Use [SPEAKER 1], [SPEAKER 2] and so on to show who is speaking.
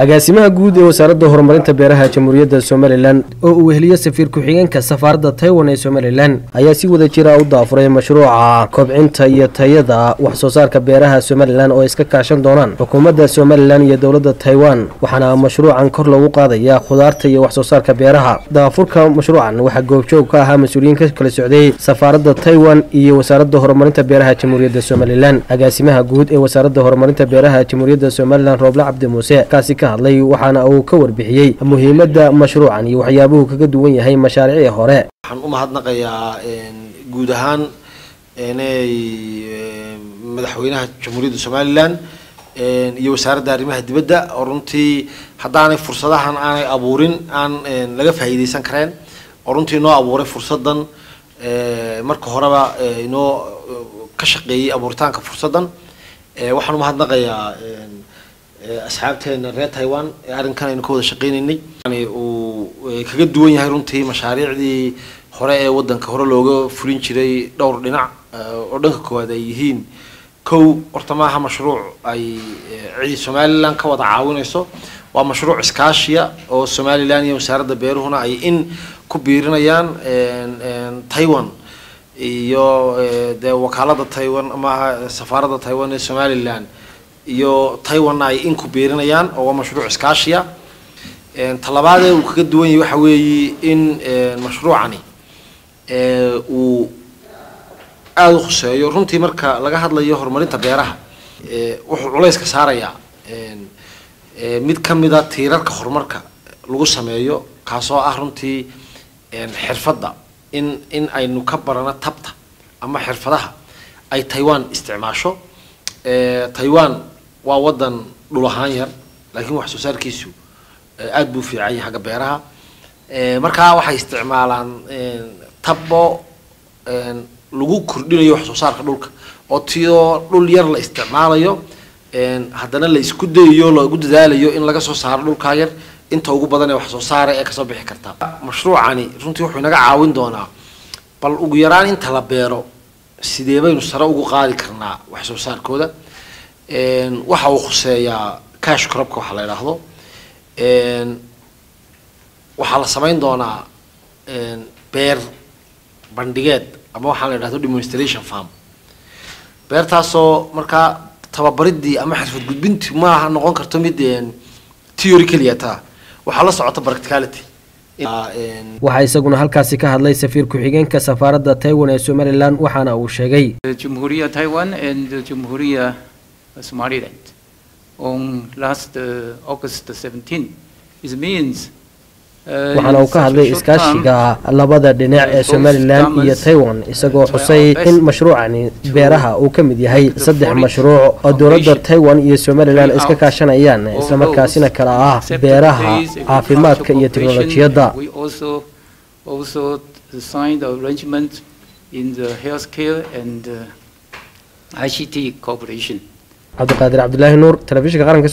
[SPEAKER 1] agaasimaha guud ee wasaaradda horumarinta beeraha jamhuuriyadda somalilan oo uu weheliyo safiir ku-xigeenka safaaradda taiwan ee somalilan ayaa si wada jira u daafuray mashruuca kobcinta iyo tayada wax soo saarka beeraha somalilan oo iska kaashan doonaan xukuumadda somalilan iyo dowladda taiwan waxaana mashruucan kor loogu qaadaya khudaarta iyo wax soo saarka beeraha daafurka mashruucan waxaa goobjoog ka ahaa mas-uuliyiin ka kala socday safaaradda taiwan iyo wasaaradda horumarinta beeraha jamhuuriyadda somalilan agaasimaha guud ee wasaaradda horumarinta beeraha jamhuuriyadda somalilan rooble cabdi muuse kaasi ka hadlay waxaana uu ka warbixiyey muhiimadda mashruucan iyo waxyaabuhu kaga duwan yahay mashaariicii hore
[SPEAKER 2] waxaan u mahadnaqayaa guud ahaan inay madaxweynaha jamhuuriyadda somalilan iyo wasaaradda arrimaha dibadda oo runtii haddaanay fursadahan aanay abuurin aan laga faa'iideysan kareen oo runtii inoo abuuray fursadan marka horeba inoo ka shaqeeyey abuuritaanka fursadan waxaan u mahadnaqayaa asxaabteena reer taiwan ee arrinkan aynu ka wada shaqeyneynay uu kaga duwan yahay runtii mashaariicdii hore ee wadanka hore looga fulin jiray dhowr dhinac oo dhanka koowaad ay yihiin kow horta maaha mashruuc ay cidi somalilan ka wada caawinayso waa mashruuc iskaashiya oo somalilan iyo wasaaradda beeruhuna ay in ku biirinayaan taiwan iyo dee wakaalada taiwan maaha safaaradda taiwan ee somalilan iyo taiwanna ay in ku biirinayaan oo waa mashruuc iskaashiya talabaadee uu kaga duwan yahay waxa weeye in mashruucani uu aada u khuseeyo runtii marka laga hadlayo horumarinta beeraha wuxuu culayska saarayaa mid ka mida tiirarka horumarka lagu sameeyo kaasoo ah runtii xirfadda in in aynu ka barano tabta ama xirfadaha ay taiwan isticmaasho taiwan waa wadan dhul ahaan yar laakiin wax soo saarkiisu aada buu fiican yahay xagga beeraha markaa waxay isticmaalaan tabo lagu kordhinayo wax soo saarka dhulka oo tiyoo dhul yar la isticmaalayo haddana la isku dayayo lagu dadaalayo in laga soo saaro dhulkaa yar inta ugu badan ee wax soo saara ee kasoo bixi karta mashruucani runtii wuxuu inaga caawin doonaa bal ugu yaraan inta la beero sidee baynu sare ugu qaadi karnaa wax soo saarkooda waxa uu khuseeyaa cash crobka waxa la idhaahdo waxaa la samayn doonaa beer bandhigeed ama waxaa la idhahdo demonstration farm beertaasoo markaa tababaridii ama xirfad gudbintii maaha noqon karto mid theory keliya taa waxaa la socota practicality
[SPEAKER 1] waxaa isaguna halkaasi ka hadlay safiir ku-xigeenka safaaradda taiwan ee somalilan waxaana uu sheegay
[SPEAKER 3] Jamhuriya Taiwan and Jamhuriya Somaliland on last uh, August 17. It means
[SPEAKER 1] waxaana uu ka hadlay iskaashiga labada dhinac ee somalilan iyo taiwan isagoo xusay in mashruucani beeraha uu ka mid yahay saddex mashruuc oo dowladda taiwan iyo somalilan iska kaashanayaan islamarkaasina kala ah beeraha caafimaadka iyo teknolojiyadda cabdiqaadir cabdilaahi nuur telefishinka qaranka